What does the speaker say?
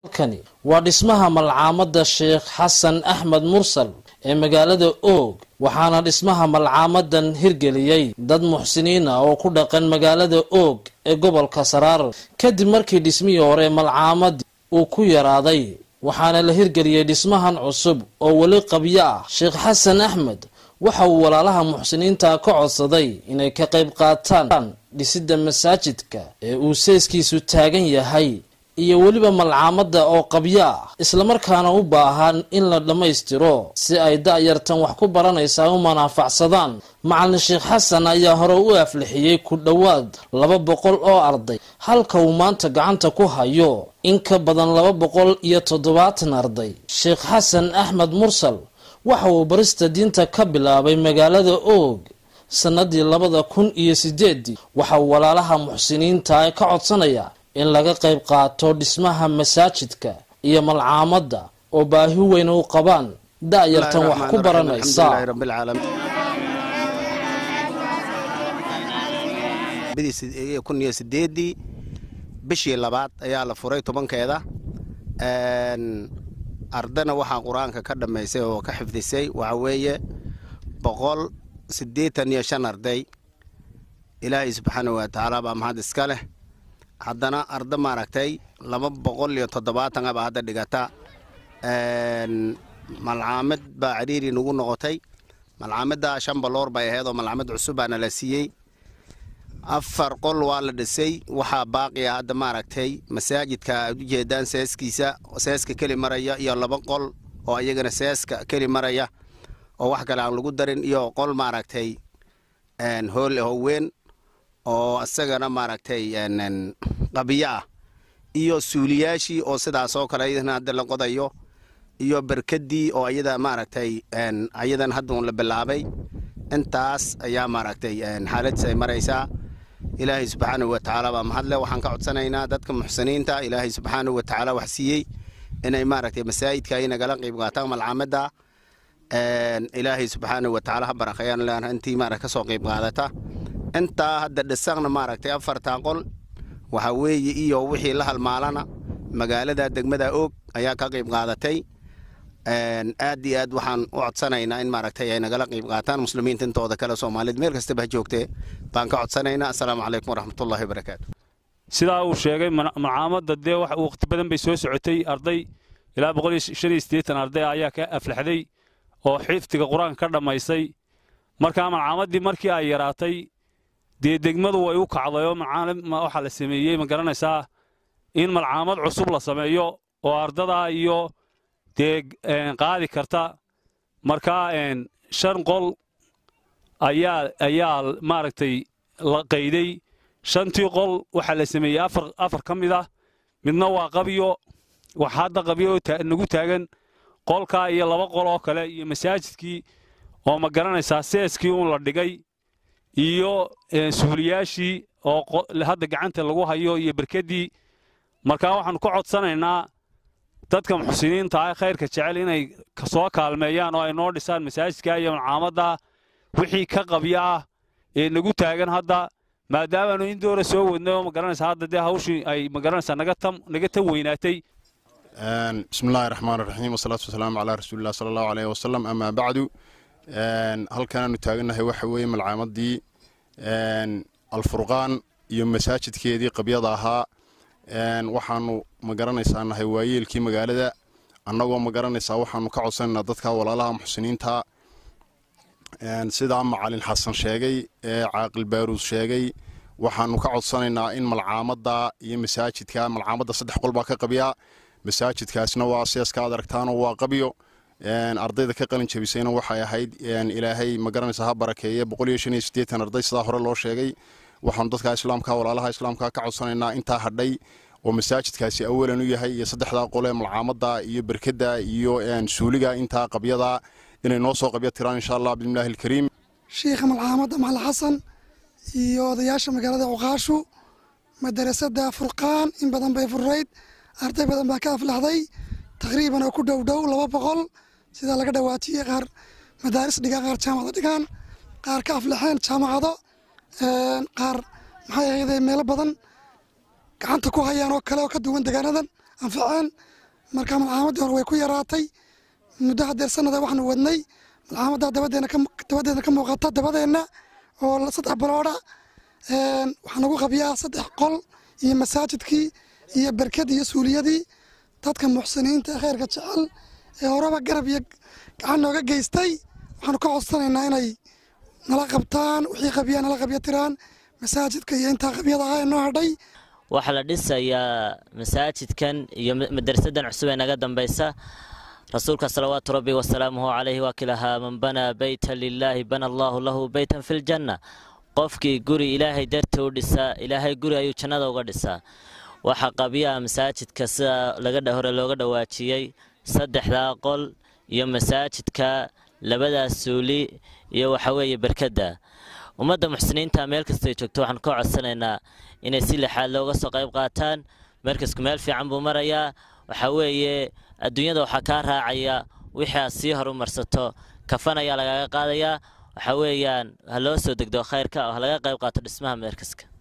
kani waa dhismaha malcaamadda sheekh xasan axmed mursal ee magaalada oog waxaana dhismaha malcaamadan hirgeliyey dad muxsiniin ah oo ku dhaqan magaalada oog ee gobolka saraar kadib markii dhismihii hore malcaamadii uu ku yaraaday waxaana la hirgeliyey dhismahan cusub oo weli qabyo ah sheekh xasan axmed waxa uu walaalaha muxsiniinta ka codsaday inay ka qayb qaataan dhisidda masaajidka ee uu seeskiisu taagan yahay iyo weliba malcaamada oo qabyo ah islamarkaana u baahan in la dhammaystiro si ay da-yartan wax ku baranaysaa u manaafacsadaan macalin sheekh xasan ayaa hore u aflixiyey ku dhowaad laba boqol oo arday halka uu maanta gacanta ku hayo in ka badan laba boqol iyo toddobaatan arday sheekh xasan axmed mursal waxa uu barista diinta ka bilaabay magaalada oog sanadii labada kun iyo sideedii waxa uu walaalaha muxsiniinta ka codsanaya in laga qayb qaato dhismaha masaajidka iyo malcaamadda oo baahi weyn u qabaan da-yartan wax ku baranaysa kun iyo sideedii bishii labaad ayaa la furay tobankeeda ardana waxaa qur-aanka ka dhammaysay oo ka xifdisay waxa weeye boqol siddeetan iyo shan arday ilaahay subxaana wa tacaala baa mahad iska leh haddana arda maaragtay laba boqol iyo toddobaatan abaa hadda dhigata malcaamad baa ciriiri nagu noqotay malcaamadda shan baloor bay ahayd oo malcaamad cusub baana la siiyey afar qol waa la dhisay waxaa baaqiya hadda maaragtay masaajidka aad ujeedaan seeskiisa seeska keli maraya iyo laba qol oo iyagana seeska keli maraya oo wax kale aan lagu darin iyo qol maaragtay hool oo weyn oo isagana maaragtay qabiyo ah iyo suuliyaashii oo sidaas oo kale ayadana hadda la qodayo iyo berkadii oo ayada maaragtay ayadan hadda un la bilaabay intaas ayaa maaragtay xaaladdiis ay maraysaa ilaahay subxaanahu wa tacaala baa mahadle waxaan ka codsanaynaa dadka muxsiniinta ilaahay subxaanahu wa tacaala wax siiyey inay maaragtay masaajidka ay nagala qayb qaataan malcaamadda ilaahay subxaanahu wa tacaala ha barakeeyaan leana intii maarag ka soo qayb qaadata intaa hadda dhisaqna maaragtay afartaa qol waxa weeye iyo wixii la halmaalana magaalada degmada oog ayaa ka qayb qaadatay aad iyo aad waxaan u codsanaynaa in maaragtay ay nagala qayb qaataan muslimiinta intooda kale soomaaliyed meel kastaba ha joogtee baan ka codsanaynaa assalaamu calaykum waraxmatullahi wabarakaatu sidaa uu sheegay malcaamadda dee waqti badan bay soo socotay arday ilaa boqol iyo shan iyo siddeetan arday ayaa ka aflaxday oo xifdiga qur-aanka ka dhammaysay markaa malcaamaddii markii ay yaraatay dee degmadu way u kacday oo waxaa la sameeyey ma garanaysaa in malcaamad cusub la sameeyo oo ardadaa iyo dee qaadi karta markaa shan qol ayaa ayaa maaragtay la qayday shantii qol waxaa la sameeyey afar afar ka mid ah midna waa qabyo wax hadda qabyo nagu taagan qolkaa iyo laba qol oo kale iyo masaajidkii oo ma garanaysaa seeskii uun la dhigay iyo suuliyaashii oo hadda gacanta lagu hayo iyo berkaddii markaa waxaannu ka codsanaynaa dadka muxsiniinta ah khayrka jecel inay soo kaalmeeyaan oo ay noo dhisaan masaajidka iyo malcaamadda wixii ka qabyo ah ee nagu taagan hadda maadaamaanu in doora soo wadnay oo magaranaysaa hadda dee hawshii ay magaranaysaa naga tan weynaatay bismi illaahi raxmaan raxiim wasalaatu wasalaamu calaa rasuulilah sala allahu aleyh wasalam amaa bacdu halkanaanu taagannahay waxa weeye malcaamadii alfurqaan iyo masaajidkeedii qabyada ahaa waxaanu magaranaysaa nahay waayeelkii magaalada annagoo magaranaysaa waxaanu ka codsanaynaa dadka walaalaha muxsiniinta sidaa macalin xasan sheegay ee caaqil baaruus sheegay waxaanu ka codsanaynaa in malcaamadda iyo masaajidka malcaamadda saddex qol baa ka qabyaa masaajidkaasna waa seeska ad aragtaanoo waa qabyo ardayda ka qalin jabisayna waxay ahayd ilaahay magaranaysaa ha barakeeye boqol iyo shan iyo siddeetan arday sidaa hore loo sheegay waxaanu dadka islaamka walaalaha islaamka ka codsanaynaa intaa hadhay oo masaajidkaasi awalan u yahay iyo saddexdaa qole malcaamadda iyo berkadda iyo suuliga intaa qabyada inay noo soo qabyo tiraan insha allah bismillahi alkariim shiikha malcaamadda macali xasan iyo odayaasha magaalada cuqaashu madarasada furqaan in badan bay furayd arday badan baa ka aflaxday taqriiban oo ku dhow dhow laba boqol sidaa laga dhawaatiyey qaar madaaris dhigaan qaar jaamacado dhigaan qaar ka aflaxeen jaamacado qaar maxay ahayde meelo badan gacanta ku hayaan oo kale oo ka duwan degaanadan anfaceen marka malcaamadii hore way ku yaraatay muddo hadeer sanada waxaanu wadnay malcaamadda dabadeedna ka muuqata dabadeenna oo saddex balooda waxaa nagu qabiyaa saddex qol iyo masaajidkii iyo berked iyo suuliyadii dadka muxsiniinta ee kheyrka jecel ee horeba garab iyo gacan nooga geystay waxaanu ka codsanaynaa inay nala qabtaan wixii qabiyaa nala qabya tiraan masaajidka iyo intaa qabyada ah ee noo hadhay waxaa la dhisayaa masaajidkan iyo madrasadan cusub ee naga dambaysa rasuulka salawaatu rabbi wasalaamuhu calayhi waa kilahaa man banaa beytan lilaahi bana allaahu lahu beytan fi ljanna qofkii guri ilaahay dartii u dhisaa ilaahay guri ayuu jannada uga dhisaa waxaa qabyaha masaajidka sida laga hore looga dhawaajiyey saddexdaa qol iyo masaajidka labadaas suuli iyo waxaweeye berkadda ummadda muxsiniinta meel kastay joogto waxaan ka codsanaynaa inay si lixaad looga soo qayb qaataan markasku meel fiican buu marayaa waxaa weeye adduunyada waxaa kaa raacaya wixii aad sii horumarsato kafan ayaa lagaga qaadayaa waxaa weeyaan ha loo soo degdo khayrka oo ha laga qayb qaato dhismaha markaska